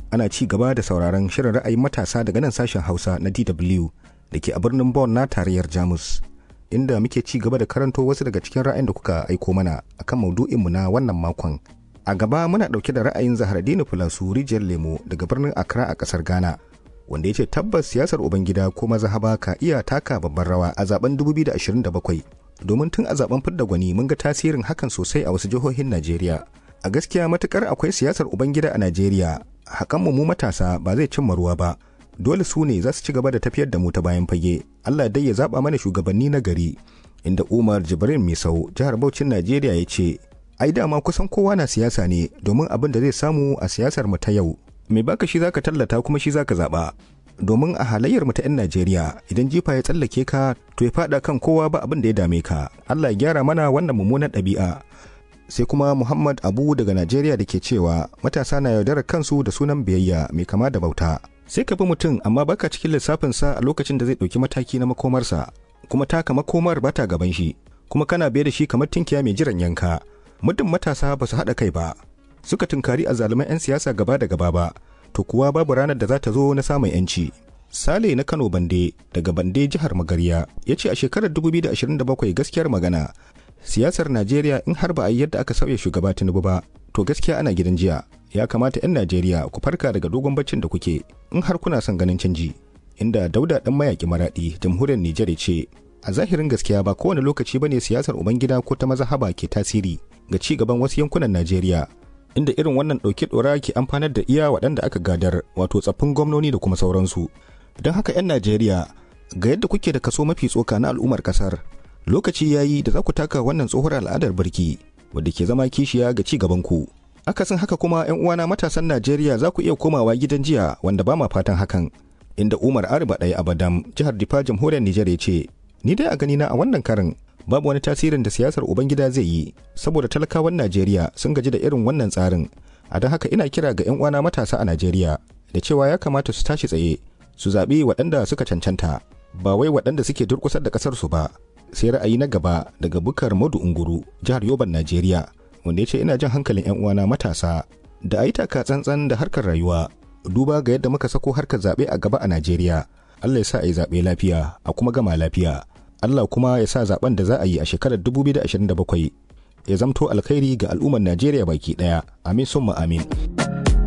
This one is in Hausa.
ana ci gaba da sauraron shirin ra'ayin matasa daga nan sashen Hausa na DW da ke a birnin Bonn na tarayyar Jamus. Inda muke ci gaba da karanto wasu daga cikin ra'ayin da kuka aiko mana akan maudu'inmu na wannan makon. A gaba muna ɗauke da ra'ayin Zaharaddini Fulasu Rijiyar Lemo daga birnin Accra a ƙasar Ghana. Wanda ya ce tabbas siyasar Ubangida ko mazahaba ka iya taka babban rawa a zaben 2027 domin tun a zaben fidda gwani mun ga tasirin hakan sosai a wasu jihohin Najeriya. A gaskiya matukar akwai siyasar Ubangida a Najeriya, hakan mu matasa ba zai cimma ruwa ba. Dole su ne za su ci gaba da tafiyar da mu ta bayan fage. Allah dai ya zaba mana shugabanni na gari. Inda Umar Jibrin Misau, jihar Bauchin Najeriya ya ce, ai dama kusan kowa na siyasa ne domin abin da zai samu a siyasar mu ta yau. Mai baka shi zaka tallata kuma shi zaka zaba. domin a halayyar mu ta 'yan Najeriya idan jifa ya tsallake ka to ya fada kan kowa ba abin da ya dame ka Allah ya gyara mana wannan mummunan ɗabi'a sai kuma Muhammad Abu daga Najeriya da ke cewa matasa na yaudarar kansu da sunan biyayya mai kama da bauta sai ka bi mutum amma baka cikin lissafin sa a lokacin da zai ɗauki mataki na makomarsa kuma taka makomar bata gaban shi kuma kana biye da shi kamar tinkiya mai jiran yanka muddin matasa ba su haɗa kai ba suka tunkari a zaluman 'yan siyasa gaba da gaba ba to kuwa babu ranar da za ta zo na samun yanci. Sale na Kano Bande daga Bande jihar Magarya ya ce a shekarar 2027 gaskiyar magana siyasar Najeriya in har ba a yi yadda aka sauya shugaba Tinubu ba to gaskiya ana gidan jiya ya kamata 'yan Najeriya ku farka daga dogon baccin da kuke in har kuna son ganin canji inda Dauda dan mayaki maradi jamhuriyar Nijar ce a zahirin gaskiya ba kowane lokaci bane siyasar ubangida ko ta mazahaba ke tasiri ga ci gaban wasu yankunan Najeriya inda irin wannan ɗauke ɗora ke amfanar da iya waɗanda aka gadar wato tsaffin gwamnoni da kuma sauransu don haka 'yan najeriya ga yadda kuke da kaso mafi tsoka na al'ummar ƙasar lokaci ya yi da za ku taka wannan tsohuwar al'adar birki wadda ke zama kishiya ga ci gaban ku akasin haka kuma 'yan uwana matasan najeriya za ku iya komawa gidan jiya wanda ba ma fatan hakan inda umar arba ɗaya abadam jihar difa jamhuriyar nijar ya ce ni dai a ganina a wannan karin babu wani tasirin da siyasar ubangida zai yi saboda talakawan najeriya sun gaji da irin wannan tsarin a don haka ina kira ga 'yan uwana matasa a najeriya da cewa ya kamata su tashi tsaye su zaɓi waɗanda suka cancanta ba wai waɗanda suke durƙusar da ƙasarsu ba sai ra'ayi na gaba daga bukar madu unguru jihar yoban najeriya wanda ya ce ina jan hankalin 'yan uwana matasa da a yi taka tsantsan da harkar rayuwa duba ga yadda muka sako harkar zaɓe a gaba a najeriya allah ya sa a yi zaɓe lafiya a kuma gama lafiya Allah kuma ya sa zaben da za a yi a shekarar 2027 ya zamto alkhairi ga al'ummar Najeriya baki daya. Amin summa amin.